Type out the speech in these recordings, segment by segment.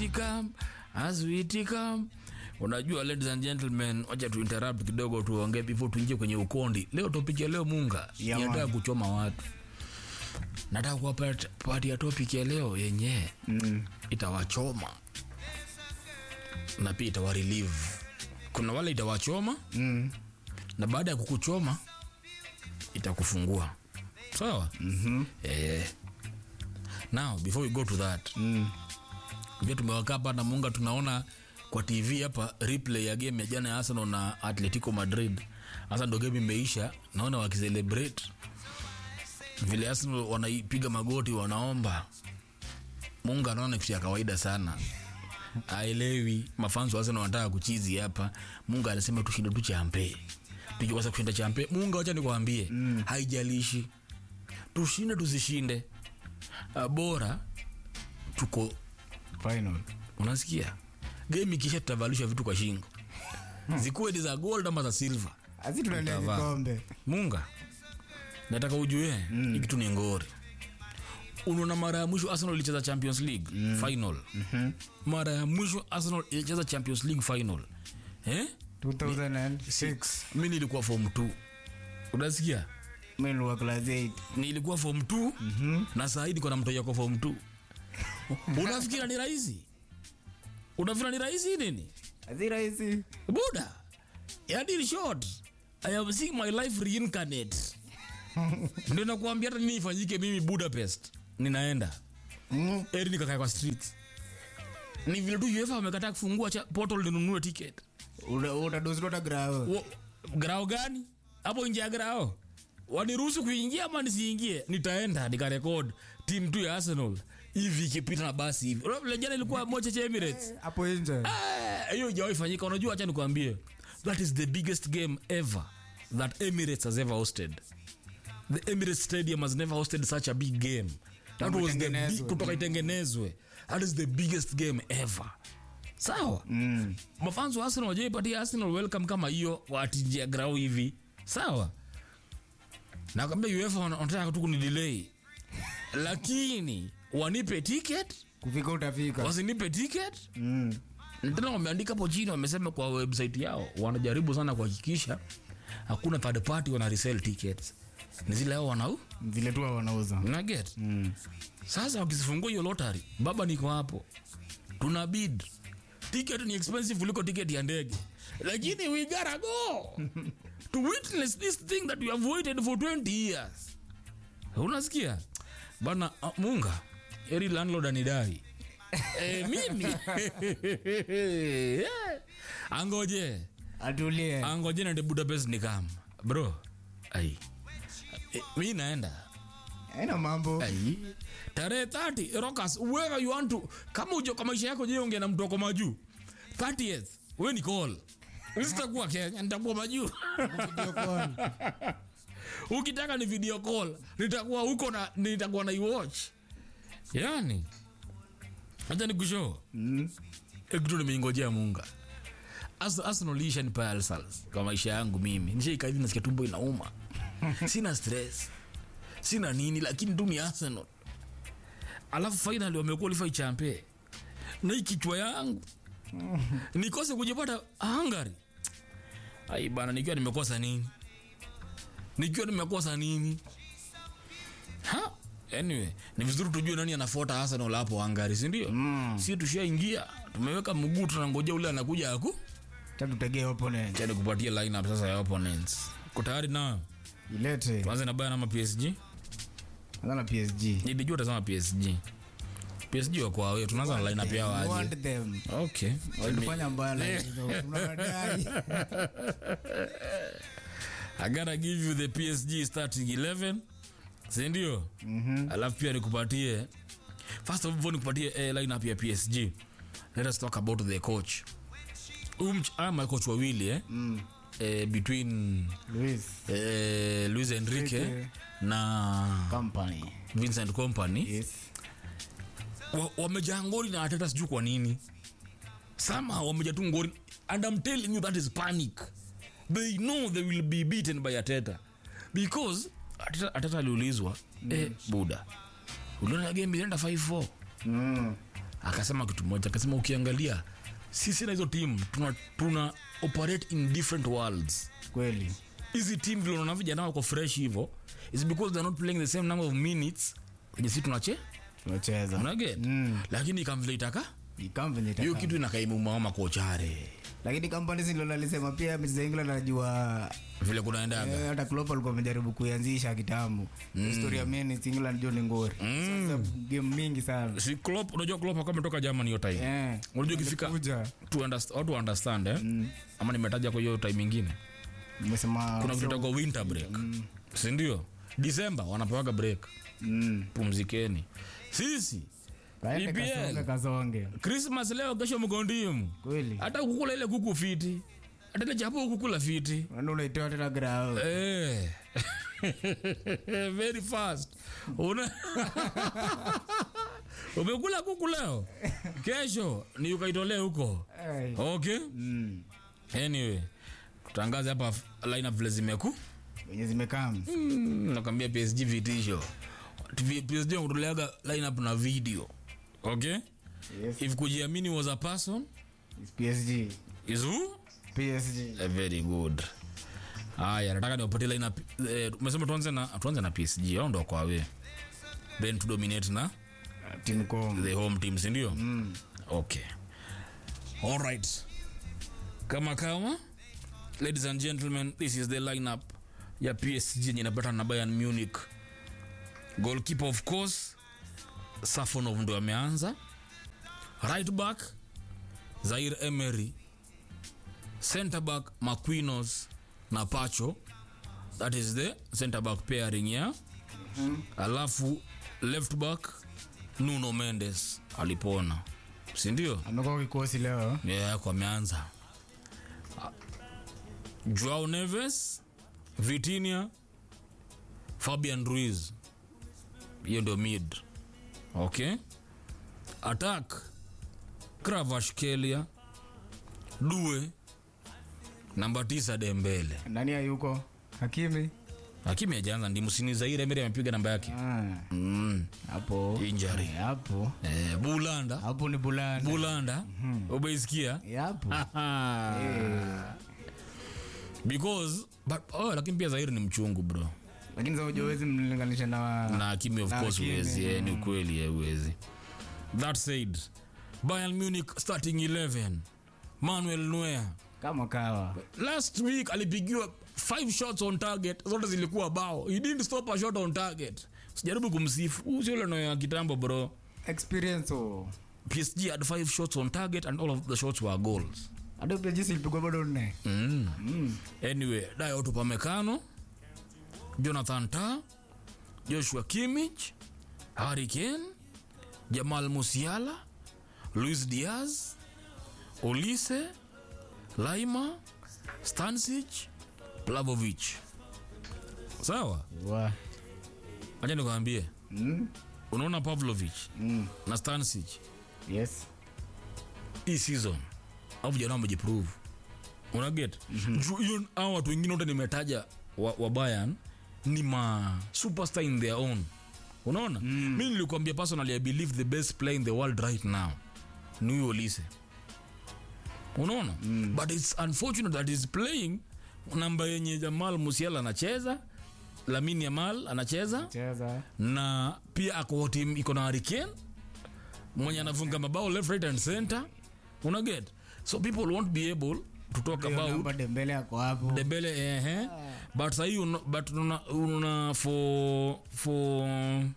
it come as we it come unajua ladies and gentlemen wacha tu interrupt kidogo tuongee before tuingie kwenye ukondi leo topic ya leo munga Yeah, nataka man. kuchoma watu nataka kuwapatia topic ya leo yenye Mm. itawachoma na pia itawarelieve kuna wale itawachoma Mm. na baada ya kukuchoma itakufungua sawa Mhm. eh. now before we go to that Mm. vile tumewakaa hapa na munga tunaona kwa tv hapa replay ya game ya jana ya arsenal na atletico madrid hasa ndo game imeisha naona wakicelebrate vile arsenal wanaipiga magoti wanaomba munga anaona kitu ya kawaida sana aelewi mafanzo wa arsenal wanataka kuchizi hapa munga anasema tushinde tu champe tukiweza kushinda champe munga wacha nikwambie mm. haijalishi tushinde tusishinde Ah, bora tuko Final. unasikia game ikisha tutavalishwa vitu kwa shingo zikuwe ni za gold ama za silver Asi tunaendea Utavaa. vikombe. munga nataka ujue mm. hii kitu ni ngori unaona mara ya mwisho arsenal ilicheza champions league mm. final Mhm. mara ya mwisho arsenal ilicheza champions league final eh? 2006. mi nilikuwa form 2 unasikia Mimi nilikuwa class 8. nilikuwa form 2 mm-hmm. na saa hii niko na mtoto kwa form 2 unafikira ni rahisi unafikira ni rahisi nini Asi rahisi. buda yani in short i have seen my life reincarnate ndio nakuambia hata nini ifanyike mimi budapest ninaenda Mm. eri nikakae kwa street ni vile tu uefa wamekataa kufungua cha portal ninunue ticket Uta- utadozi tota grao. Wo- grao gani hapo nje ya grao waniruhusu kuingia ama nisiingie nitaenda nikarekod tim tu ya arsenal hivi ikipita na basi hivi Unajua vile jana ilikuwa moja cha emirates Hapo nje. Ah, hiyo ijawahi fanyika unajua hacha nikwambie that is the biggest game ever that emirates has ever hosted the emirates stadium has never hosted such a big game that Tangu was the itengenezwe. big, kutoka itengenezwe that is the biggest game ever sawa Mm. mafans wa arsenal wajaipatia arsenal welcome kama hiyo watinjia grau hivi sawa nakwambia uefa wana- wanataka tu kunidelay lakini wanipe ticket Kufika utafika. wasinipe ticket Mm. Na tena wameandika hapo chini wamesema kwa website yao wanajaribu sana kuhakikisha hakuna third party wana resell tickets ni zile hao wanau Vile tu wanauza. na get Mm. sasa wakizifungua hiyo lottery baba niko hapo tuna bid ticket ni expensive kuliko ticket ya ndege lakini we gotta go to witness this thing that we have waited for 20 years unasikia bana uh, munga eri landlord anidai e, mimi angoje Atulie. angoje nende budapest ni kama bro ai e, mi naenda Haina mambo. ai tarehe 30 rockers whoever you want to kama ujo kwa maisha yako je unge na mtu wako majuu 30th we ni call sitakuwa kenya nitakuwa majuu Video call. ukitaka ni video call nitakuwa huko na nitakuwa na iwatch yani hata nikushow Mm. kitu nimeingojea munga As- arsenal isha ni palsals kwa maisha yangu mimi nishaika hivi nasikia tumbo inauma sina stress sina nini lakini tu ni arsenal alafu finally wamequalify champe na hii kichwa yangu nikose kujipata hungary ai bana nikiwa nimekosa nini nikiwa nimekosa nini ha anyway ni vizuri tujue nani anafuata arsenal hapo hungary sindio Mm. si tushaingia tumeweka mguu tunangojea ule anakuja aku Tatu tegee opponent. chani kupatia lineup sasa ya opponents ko tayari na Ilete. tuanze na baya nama psg Anza na PSG. nilijua utasema psg psg wako awe tunaanza na lineup yao We aje want them. okay Walifanya mbaya lakini tunawadai. I gotta give you the PSG starting 11 sindio? mm-hmm. alafu pia nikupatie first of all nikupatie eh, lineup ya PSG let us talk about the coach um, ama coach wawili eh? Mm. eh, between Luis. eh, Luis Enrique Enrique. na Company. Vincent Company Yes. wa- wamejaa ngori na Arteta sijui kwa nini somehow wamejaa tu ngori and I'm telling you that is panic they know they will be beaten by Arteta because Arteta, Arteta aliulizwa mm. eh, buda uliona game ilienda 5-4 Mm. akasema kitu moja akasema ukiangalia sisi na hizo team tuna, tuna operate in different worlds kweli hizi team vile unaona vijana wako fresh hivyo is because they're not playing the same number of minutes wenye si tunache tunacheza unaget Mm. lakini kamvile itaka Ikam venye hiyo itaka. kitu inakaimumaoma kochare lakini kampani zilo alisema pia mechi za England anajua vile kunaendaga eh, hata Klopp alikuwa amejaribu kuianzisha kitambo historia minutes England ndio ni ngori sasa game mingi sana si Klopp unajua Klopp kama ametoka Germany hiyo time eh unajua ikifika kuja to understand, watu understand eh? ama nimetaja kwa hiyo time ingine nimesema kuna kitu kwa winter break si ndio December wanapewaga break mm pumzikeni sisi kaende EPL. kasonge kasonge Christmas leo kesho mgondimu kweli hata kukula ile kuku fiti hata ile chapo kukula fiti Wanda unaitoa tena grao eh. very fast una umekula kuku leo kesho ni ukaitolee huko Eh. okay mm anyway tutangaze hapa lineup vile zimeku wenye zimekaa Mm, nakwambia psg vitisho TV psg wakutoleaga lineup na video okay yes if kujiamini was a person It's PSG is who PSG Eh, very good haya nataka niwapatie lineup eh, umesema tuanze na tuanze na psg au ndo kwa we then to dominate na team com the home team si ndio mm okay all right kama kama ladies and gentlemen this is the lineup ya psg yenye inapata na bayern munich goalkeeper of course safonov ndo ameanza right back zair emery center back maquinos na pacho that is the center back pairing ya alafu left back nuno mendes alipona sindio amekuwa kikosi leo yeah, kwa ameanza joao neves vitinia fabian ruiz hiyo ndio mid okay attack kravashkelia due namba tisa dembele nani hayuko Hakimi lakini ajaanza ndi msini zaire mbele amepiga namba yake ah mm. hapo Injury. Eh, hapo eh, bulanda hapo ni bulana bulanda umeisikia Eh, hapo because but oh, lakini pia zairi ni mchungu bro lakini sasa hujawezi mlinganisha na na Hakimi of Na course Hakimi, huwezi eh, ni ukweli eh, huwezi that said Bayern Munich starting 11 Manuel Neuer kama kawa last week alipigiwa five shots on target zote zilikuwa bao he didn't stop a shot on target sijaribu kumsifu Huyu sio yule Neuer wa kitambo bro experience oh PSG had five shots on target and all of the shots were goals hata pia jinsi ilipigwa bado nne mm. mm. anyway Dayot Upamecano Jonathan Tah Joshua Kimmich Harry Kane Jamal Musiala Luis Diaz Olise Laima Stansic Plavovic sawa wa acha nikwambie mm. unaona Pavlovic mm. na Stansic yes hii season au vijana wamejiprove unaget mm-hmm. hiyo au watu wengine wote nimetaja wa, wa Bayern ni ma superstar in their own unaona mm. mi nilikwambia personally i believe the best player in the world right now ni huyo Olise unaona mm. but it's unfortunate that he's playing namba yenye Jamal Musiala anacheza Lamine Yamal anacheza cheza na pia ako team iko na Harry Kane mwenye anafunga mabao left right and center una get so people won't be able to talk Hiyo about namba Dembele ako hapo debele eh but sahi una, but una, una for for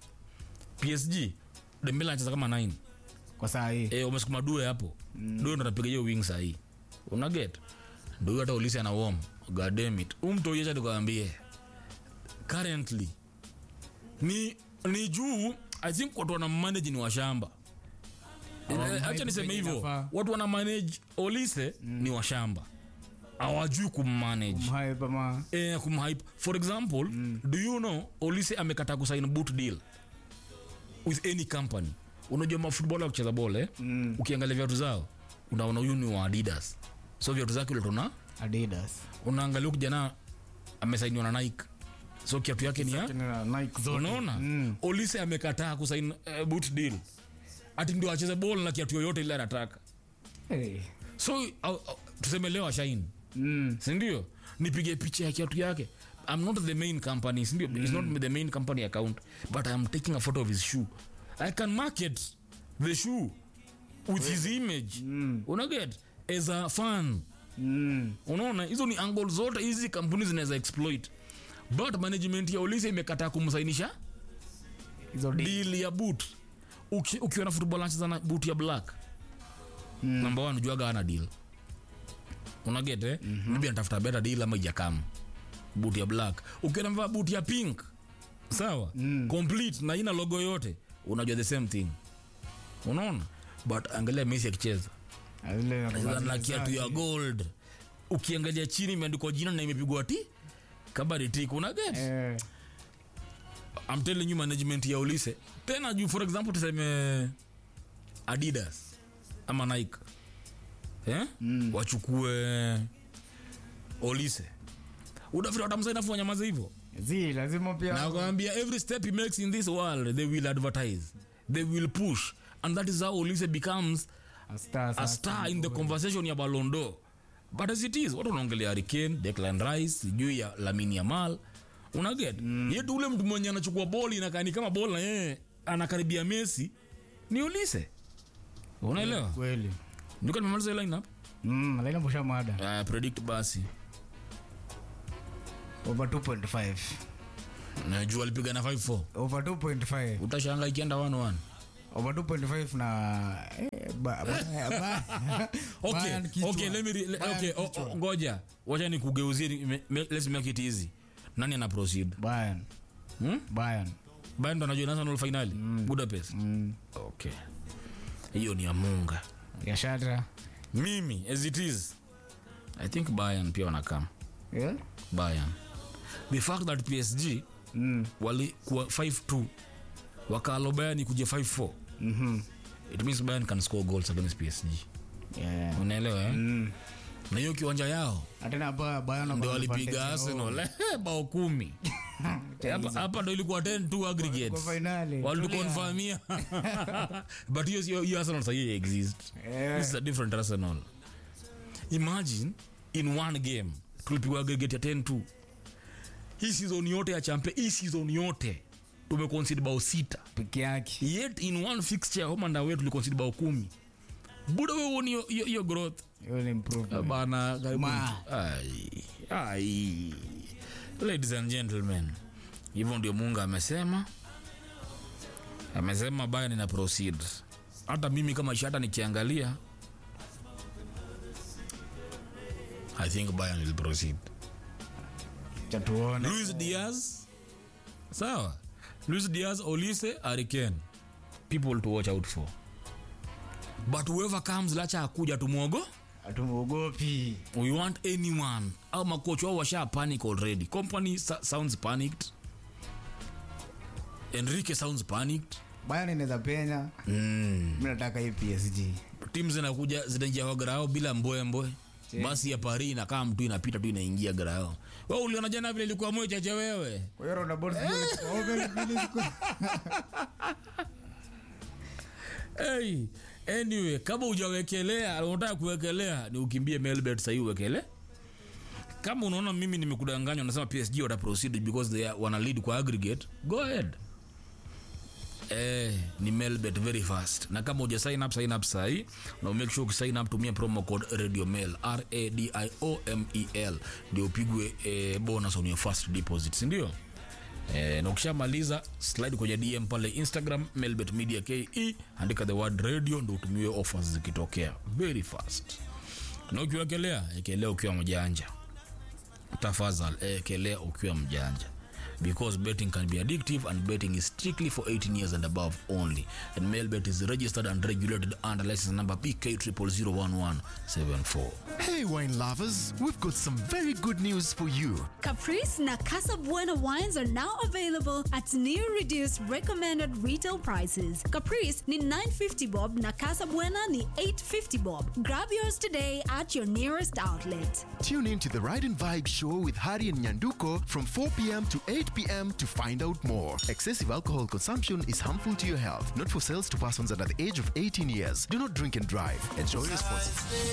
PSG Dembele anacheza kama 9 kwa saa hii eh umesukuma due hapo mm. due ndo anapiga hiyo wing sahi una get ndio hata ulisi ana warm god damn it umtoyesha tukaambie currently ni ni juu i think watu wana manage ni washamba Hawa- acha niseme venye hivyo inafaa. watu wana manage olise ni washamba hawajui kummanage mhae pama eh, kumhype for example mm. do you know olise amekataa kusign boot deal with any company unajua mafutbol kucheza bole Mm. ukiangalia viatu zao unaona huyu ni wa adidas so viatu zake uletona Adidas unaangalia huyu kijana amesainiwa na nike so kiatu yake ni ya Tena Nike zote unaona Mm. olise amekataa kusain uh, boot deal ati ndio acheze ball na kiatu yoyote ile anataka Hey. so uh, uh, tuseme leo ashaini Mm. sindio nipige picha ya kiatu yake i'm not the main company sindio it's not the main company account but i'm taking a photo of his shoe i can market the shoe with his image mm. unaget as a fan Mm. unaona hizo ni angle zote hizi kampuni zinaweza exploit but management ya ulisi imekataa kumsainisha Hizo di- deal ya boot Uki, ukiwa na football anacheza na boot ya black mm. number one ujuaga ana deal unaget eh? mm-hmm. maybe anatafuta better deal ama ijakam boot ya black ukiwa namvaa boot ya pink sawa mm. complete na ina logo yote unajua the same thing unaona but angalia messi akicheza Ah, zile Anacheza na kiatu ya zake. gold ukiangalia chini imeandikwa jina na imepigwa ti kabari tik unaget Eh. I'm telling you management ya ulise tena juu for example tuseme adidas ama nike eh? mm. wachukue olise udafiri watamsainafu wanyamaza hivyo Zi, lazima pia na kwambia every step he makes in this world they will advertise they will push and that is how olise becomes a star a sasa. star in the conversation ya balondo but as it is watu wanaongelea Hurricane, Declan Rice sijui ya Lamine Yamal unaget mm. yetu ule mtu mwenye anachukua boli inakani kama boli na yeye anakaribia Messi ni Olise unaelewa kweli ndio nimemaliza hiyo lineup Mm, laina busha mada uh, predict basi over 2.5 najua alipiga na 5-4 over 2.5 utashanga ikienda 1-1 over 2.5 na eh, ba, ba, ba, okay Bayern kichwa. okay let me re- le, Bayern okay o- kichwa. o- ngoja wacha nikugeuzie ni- me- me- let's make it easy nani ana proceed Bayern hmm? Bayern Bayern ndo anajua national finali Budapest mm. okay hiyo ni ya munga ya shatra mimi as it is i think bayern pia wanakam yeah? bayern the fact that psg mm. walikuwa 5-2 wakaalo bayern kuja 5-4 mm-hmm. it means bayern can score goals against psg yeah. unaelewa eh? mm. na hiyo kiwanja yao atena ba Bayern ndo wako na walipiga advantage yao. arsenal bao kumi Hapa- hapa ndo ilikuwa 10 aggregate Kwa finali. walitukonfamia but hiyo hiyo- hiyo arsenal sahii exist Eh. this is a different arsenal imagine in one game tulipigwa aggregate ya 10 2 hii season yote ya champion hii season yote tumeconcede bao sita peke yake yet in one fixture home and away tuliconcede bao kumi buda we uoni hiyo- hiyo hiyo growth hiyo ni improvement bana karibu Ma. ai ai ladies and gentlemen hivyo ndio munga amesema amesema Bayern ina proceed hata mimi kama shata nikiangalia i think Bayern will proceed cha tuone Luis Diaz sawa Luis Diaz Olise Hurricane people to watch out for but whoever comes lacha akuja tumwogo hatumuogopi we want anyone au makocha wao washa panic already company sa- sounds panicked enrique sounds panicked Bayern inaweza penya mm. mi nataka hii PSG tim zinakuja zinaingia kwa grao bila mbwembwe basi ya pari inakaa mtu inapita tu inaingia grao we uliona jana vile ilikuwa moyo chache wewe kwa hiyo round about zile- Omen mbili siku- hey, anyway kama ujawekelea unataka kuwekelea ni ukimbie melbet sahii uwekele kama unaona mimi nimekudanganywa nasema psg wata proceed because they are, wana lead kwa aggregate go ahead Eh, ni melbet very fast na kama uja sign up sign up sahii na make sure ukisign up tumia promo code radio mail radiomel ndio upigwe eh, bonus on your first deposit sindio Eh, na ukishamaliza slide kwenye dm pale instagram melbet media ke andika the word radio ndo utumiwe offers zikitokea very fast na ukiwekelea ekelea ukiwa mjanja tafadhal ekelea ukiwa mjanja because betting can be addictive and betting is strictly for 18 years and above only and mailbet is registered and regulated under license number bk 0001174 Hey, wine lovers, we've got some very good news for you. Caprice na Casa Buena wines are now available at new reduced recommended retail prices. Caprice ni 950 bob na Casa Buena ni 850 bob. Grab yours today at your nearest outlet. Tune in to the Ride and Vibe show with Hari and Nyanduko from 4 p.m. to 8 8 p.m. to find out more. Excessive alcohol consumption is harmful to your health, not for sales to persons under the age of 18 years. Do not drink and drive. Enjoy responsibly.